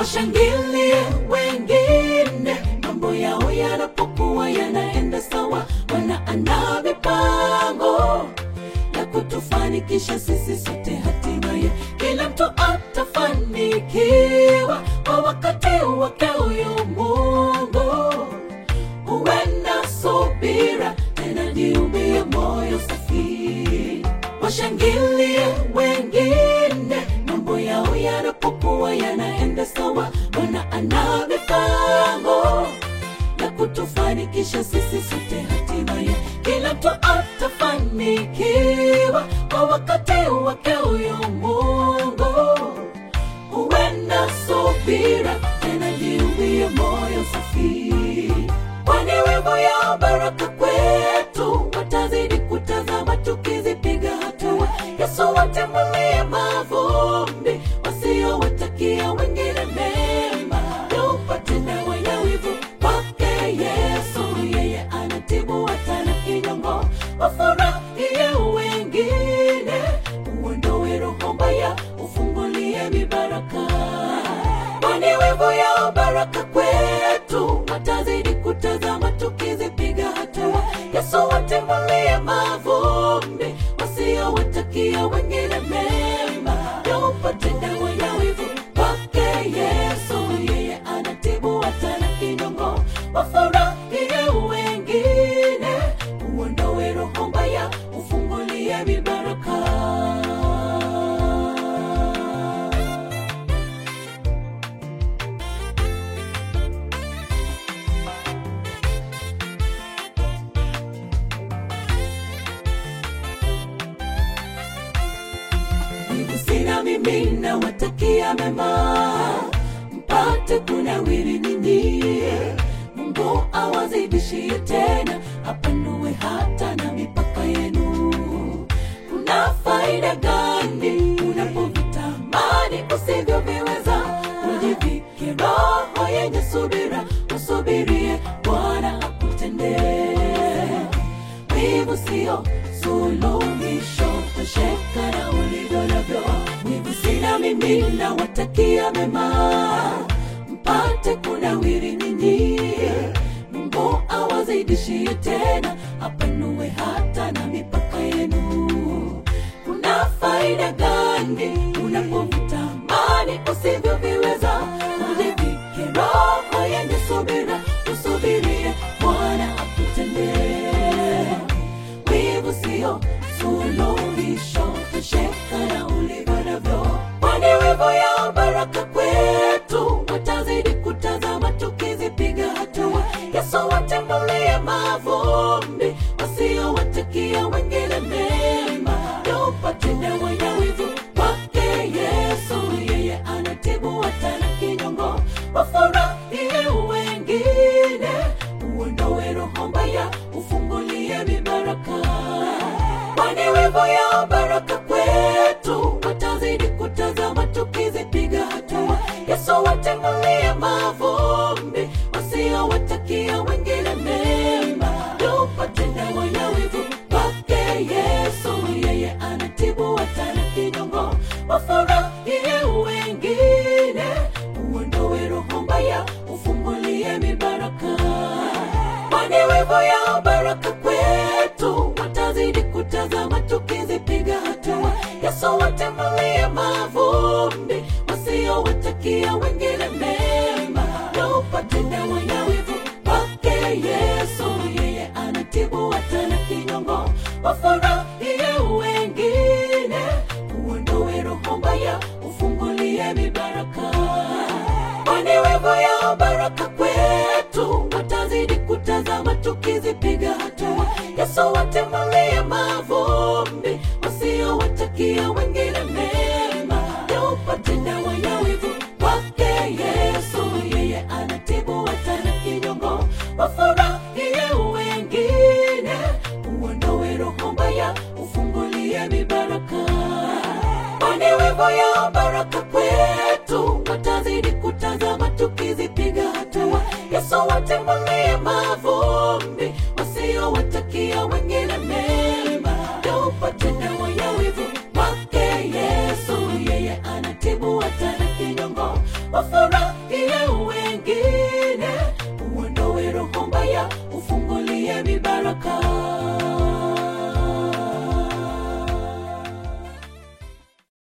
washangilie wengine mambo yao yanapokuwa yanaenda sawa wanaandaa mipango ya kutufanikisha sisi sote hatimaye kila mtu atafanikiwa kwa wakati wake huyu mungu huenda subira tena jiumbie moyo safi washangilie wengine mambo yao yanapokuwa yanaenda sawa wanaandaa mipango ya kutufanikisha sisi sote hatimaye kila mtu atafanikiwa kwa wakati wake huyu mungu huenda subira tena jiumbie moyo safi kwani wivu ya baraka kwetu watazidi kutazama tukizipiga hatua yesu watemulie mavumbi wasiowatakia wengine mema tupate dawa ya wivu kwake yesu yeye anatibu hata na kinyongo wafurahie wengine uondoe roho mbaya ufungulie mibaraka kwani wivu ya baraka kwetu watazidi kutazama tukizipiga hatua yesu watemulie mavumbi wasiowatakia wengine mema tupate dawa ya wivu kwake yesu yeye anatibu hata na kinyongo wafurahie wengine uondoe roho mbaya ufungulie mibaraka wivu sina mimi nawatakia mema mpate kunawiri ninyi mungu awazidishie tena apanue hata na mipaka yenu kuna faida gani unapovitamani usivyoviweza ujivike roho yenye subira usubirie bwana akutendee wivu sio suluhisho tosheka na ulivyo navyo wivu sina mimi nawatakia mema mpate kunawiri ninyi mungu awazidishie tena apanue hata na mipaka yenu kuna faida gani unapovitamani usivyoviweza ujivike roho yenye subira usubirie bwana akutendee wivu sio suluhisho tosheka na ulivyo navyo kwani wivu ya baraka kwetu watazidi kutazama tukizipiga hatua yesu watembulie mavumbi wasiowatakia wengine mema tupate dawa ya wivu kwake yesu yeye anatibu hata na kinyongo wafurahie wengine uondoe roho mbaya ufungulie mibaraka kwani wivu ya baraka kwetu watazidi kutazama tukizipiga hatua yesu watemulie mavumbi wasiowatakia wengine mema tupate dawa ya wivu kwake yesu yeye anatibu hata na kinyongo wafurahie wengine uondoe roho mbaya ufungulie mibaraka kwani wivu ya baraka kwetu watazidi kutazama tukizipiga hatua yesu watemulie mavumbi wasiowatakia wengine mema tupate dawa ya wivu kwake yesu yeye anatibu hata na kinyongo wafurahie wengine uondoe roho mbaya ufungulie mibaraka kwani wivu ya baraka kwetu watazidi kutazama tukizipiga hatua yesu watemulie